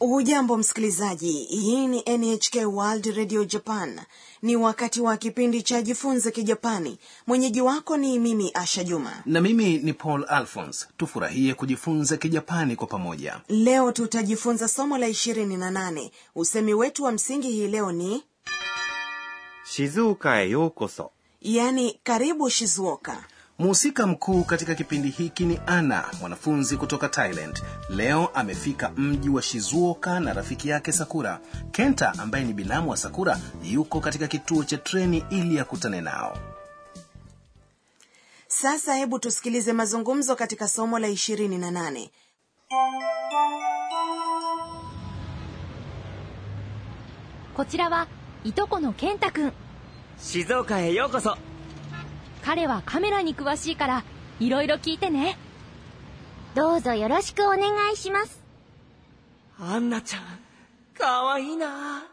hujambo msikilizaji hii ni nhk world radio japan ni wakati wa kipindi cha jifunze kijapani mwenyeji wako ni mimi asha juma na mimi ni paul alphons tufurahie kujifunza kijapani kwa pamoja leo tutajifunza somo la ishirini na nane usemi wetu wa msingi hii leo ni 静岡へようこそ yani karibu shizuoka mhusika mkuu katika kipindi hiki ni ana mwanafunzi kutoka thailand leo amefika mji wa shizuoka na rafiki yake sakura kenta ambaye ni binamu wa sakura yuko katika kituo cha treni ili akutane nao sasa hebu tusikilize mazungumzo katika somo la ishirini na nane こちらはいとこの健太くん静岡へようこそ彼はカメラに詳しいからいろいろ聞いてねどうぞよろしくお願いします。 アンナちゃんかわいいな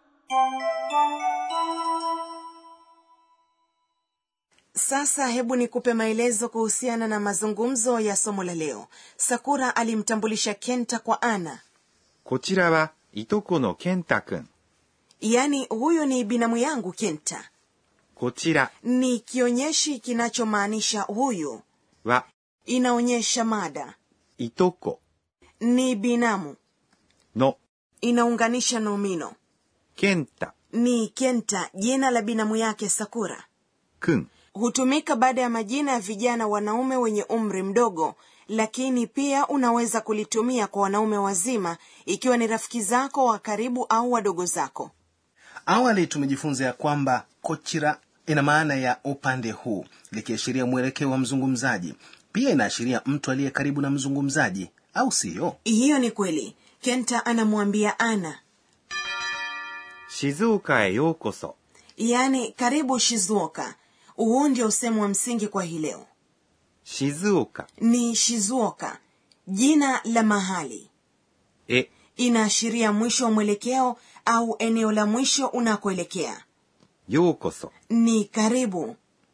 sasa hebu nikupe maelezo kuhusiana na mazungumzo ya somo la leo sakura alimtambulisha kenta kwa ana こちらはいとこの健太くん yaani huyu ni binamu yangu kenta こちら ni kionyeshi kinachomaanisha huyu は inaonyesha mada いとこ ni binamu の inaunganisha nomino 健太 ni kenta jina la binamu yake sakura くん hutumika baada ya majina ya vijana wanaume wenye umri mdogo lakini pia unaweza kulitumia kwa wanaume wazima ikiwa ni rafiki zako wa karibu au wadogo zako awali tumejifunza ya kwamba kochira ina maana ya upande huu likiashiria mwelekeo wa mzungumzaji pia inaashiria mtu aliye karibu na mzungumzaji au siyo hiyo ni kweli kenta anamwambia ana 静岡へようこそ yaani karibu shizuoka huu ndio usemu wa msingi kwa hii leo 静岡 ni shizuoka jina la mahali へ inaashiria mwisho wa mwelekeo au eneo la mwisho unakoelekea ようこそ ni karibu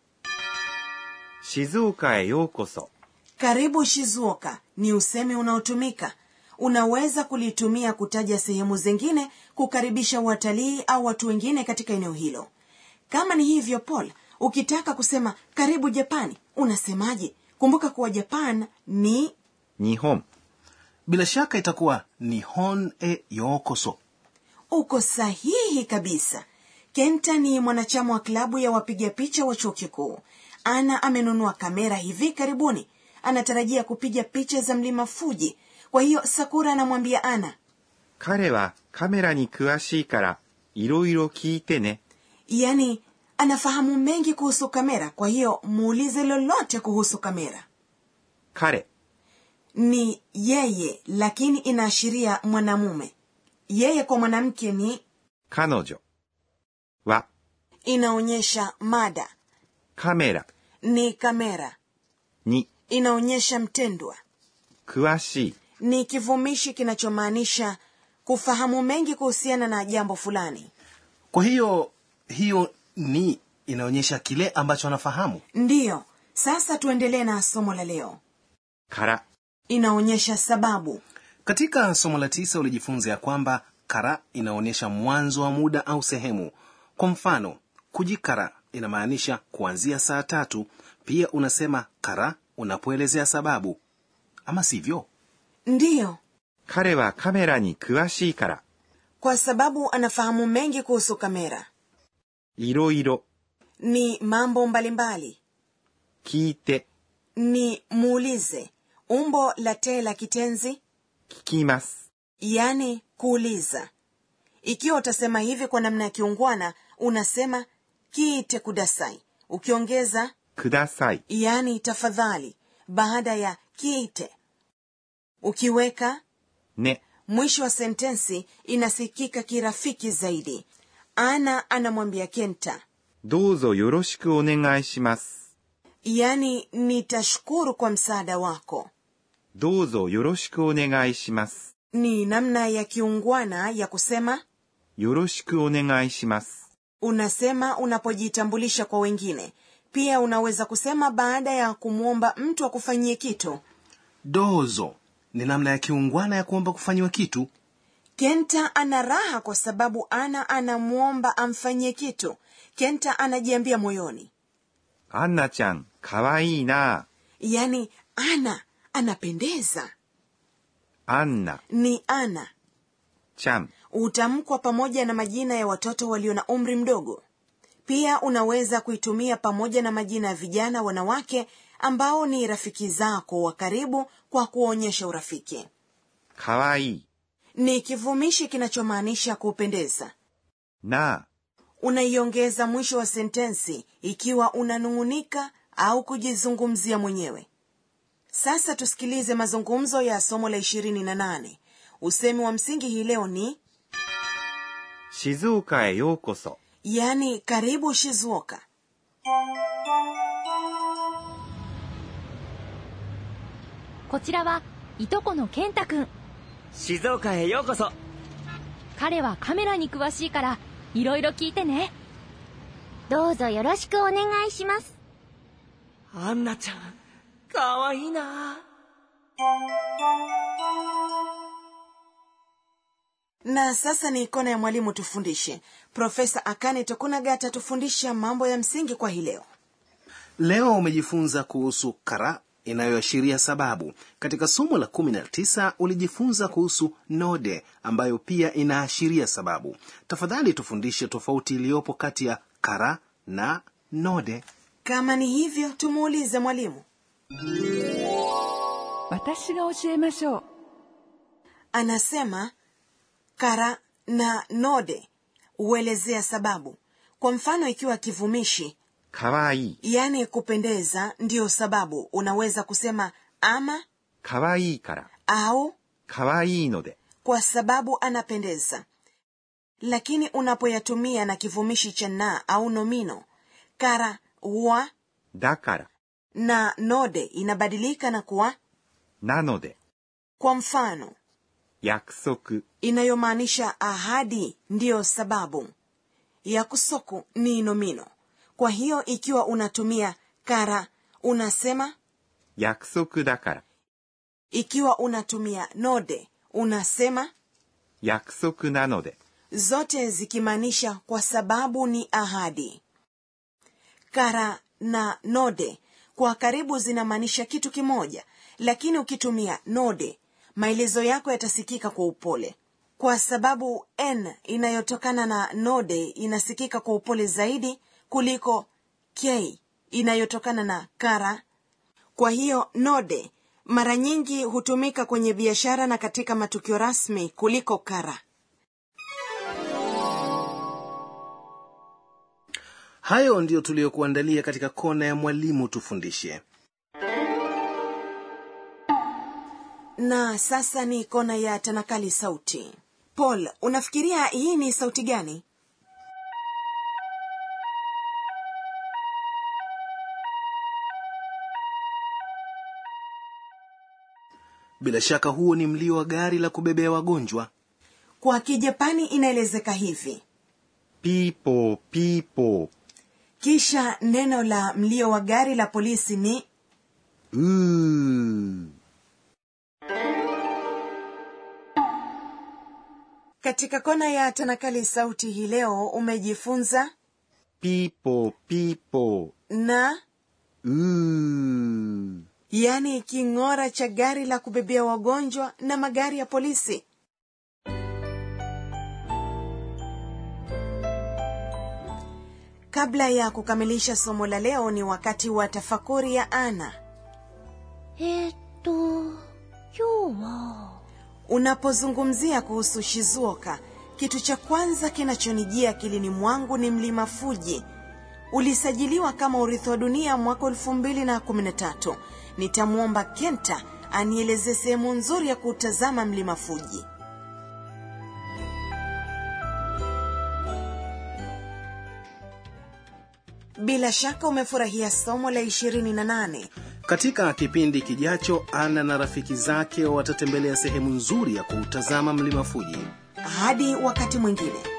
静岡へようこそ karibu shizuoka ni usemi unaotumika unaweza kulitumia kutaja sehemu zingine kukaribisha watalii au watu wengine katika eneo hilo kama ni hivyo paul ukitaka kusema karibu japani unasemaje kumbuka kuwa japan ni 日本 bila shaka itakuwa nihon e yokoso uko sahihi kabisa kenta ni mwanachama wa klabu ya wapiga picha wa chuo kikuu ana amenunua kamera hivi karibuni anatarajia kupiga picha za mlima fuji kwa hiyo sakura anamwambia ana 彼はカメラに詳しいからいろいろ聞いてね yaani anafahamu mengi kuhusu kamera kwa hiyo muulize lolote kuhusu kamera 彼 ni yeye lakini inaashiria mwanamume yeye kwa mwanamke ni 彼女は inaonyesha mada カメラ ni kamera に inaonyesha mtendwa 詳しい ni kivumishi kinachomaanisha kufahamu mengi kuhusiana na jambo fulani kwa hiyo hiyo ni inaonyesha kile ambacho anafahamu ndiyo sasa tuendelee na somo la leo から inaonyesha sababu katika somo la tisa ulijifunza ya kwamba kara inaonyesha mwanzo wa muda au sehemu kwa mfano kujikara inamaanisha kuanzia saa tatu pia unasema kara unapoelezea sababu ama sivyo ndiyo 彼はカメラに詳しいから kwa sababu anafahamu mengi kuhusu kamera いろいろ ni mambo mbalimbali 聞いて ni muulize umbo la te la kitenzi 聞きます yani kuuliza ikiwa utasema hivi kwa namna ya kiungwana unasema kiite kudasai ukiongeza ください yani tafadhali baada ya kiite ukiweka ね mwisho wa sentensi inasikika kirafiki zaidi ana anamwambia kenta どうぞよろしくお願いします yani nitashukuru kwa msaada wako どうぞよろしくお願いします ni namna ya kiungwana ya kusema よろしくお願いします unasema unapojitambulisha kwa wengine pia unaweza kusema baada ya kumwomba mtu akufanyie kitu dozo ni namna ya kiungwana ya kuomba kufanyiwa kitu kenta ana raha kwa sababu ana anamwomba amfanyie kitu kenta anajiambia moyoni アンナちゃん、かわいいな。 yaani ana anapendeza アンナ ni ana ちゃん、 hutamkwa pamoja na majina ya watoto walio na umri mdogo pia unaweza kuitumia pamoja na majina ya vijana wanawake ambao ni rafiki zako wa karibu kwa kuonyesha urafiki かわいい。 ni kivumishi kinachomaanisha kupendeza なあ、 unaiongeza mwisho wa sentensi ikiwa unanung'unika au kujizungumzia mwenyewe sasa tusikilize mazungumzo ya somo la ishirini na nane usemi wa msingi hii leo ni 静岡へようこそ。 yaani karibu shizuoka こちらはいとこの健太くん静岡へようこそ彼はカメラに詳しいからいろいろ聞いてねどうぞよろしくお願いします。 アンナちゃんかわいいな na sasa ni ikona ya mwalimu tufundishe profesa akane tokunaga atatufundisha mambo ya msingi kwa hii leo leo umejifunza kuhusu kara inayoashiria sababu katika somo la 19 ulijifunza kuhusu node ambayo pia inaashiria sababu tafadhali tufundishe tofauti iliyopo kati ya kara na node kama ni hivyo tumuulize mwalimu 私が教えましょう anasema kara na node huelezea sababu kwa mfano ikiwa kivumishi かわいい。 yaani kupendeza ndiyo sababu unaweza kusema ama かわいいから。 au かわいいので。 kwa sababu anapendeza lakini unapoyatumia na kivumishi cha na au nomino kara huwa だから。 na node inabadilika na kuwa なので。 kwa mfano 約束。 inayomaanisha ahadi ndiyo sababu ya kusoku ni nomino kwa hiyo ikiwa unatumia kara unasema 約束だから。 ikiwa unatumia node unasema 約束なので。 zote zikimaanisha kwa sababu ni ahadi kara na node kwa karibu zinamaanisha kitu kimoja lakini ukitumia node maelezo yako yatasikika kwa upole kwa sababu n inayotokana na node inasikika kwa upole zaidi kuliko k inayotokana na kara kwa hiyo node mara nyingi hutumika kwenye biashara na katika matukio rasmi kuliko kara hayo ndiyo tuliyokuandalia katika kona ya mwalimu tufundishe na sasa ni kona ya tanakali sauti paul unafikiria hii ni sauti gani bila shaka huo ni mlio wa gari la kubebea wagonjwa kwa kijapani inaelezeka hivi ピーポーピーポー。 kisha neno la mlio wa gari la polisi ni うー。 katika kona ya tanakali sauti hii leo umejifunza ピーポーピーポ na ー。うー。 yaani king'ora cha gari la kubebea wagonjwa na magari ya polisi kabla ya kukamilisha somo la leo ni wakati wa tafakuri ya ana えー、っと、今日は、 unapozungumzia kuhusu shizuoka kitu cha kwanza kinachonijia akilini mwangu ni mlima fuji ulisajiliwa kama urithi wa dunia mwaka elfu mbili na kumi na tatu nitamwomba kenta anielezee sehemu nzuri ya kuutazama mlima fuji bila shaka umefurahia somo la ishirini na nane katika kipindi kijacho ana na rafiki zake watatembelea sehemu nzuri ya kuutazama mlima fuji hadi wakati mwingine